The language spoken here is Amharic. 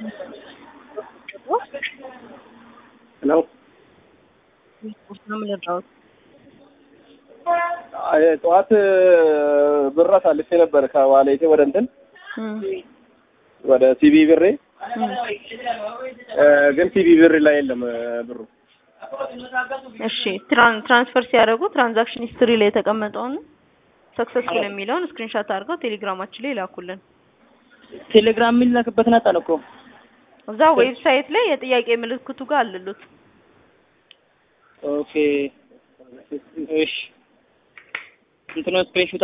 ሄሎ ነው የምንረዳው። አይ፣ ጠዋት ብር አሳልፌ ነበር ከዋሌቴ ወደ እንትን ወደ ሲቢ ብሬ እ፣ ግን ሲቢ ብር ላይ የለም ብሩ። እሺ ትራን ትራንስፈር ሲያደርጉ ትራንዛክሽን ሂስትሪ ላይ የተቀመጠውን ሰክሰስፉል የሚለውን ስክሪንሾት አድርገው ቴሌግራማችን ላይ ላኩልን። ቴሌግራም የሚላክበትን አጣን እኮ እዛ ዌብሳይት ላይ የጥያቄ ምልክቱ ጋር አልሉት። ኦኬ እሺ እንትኑ ስክሪንሾት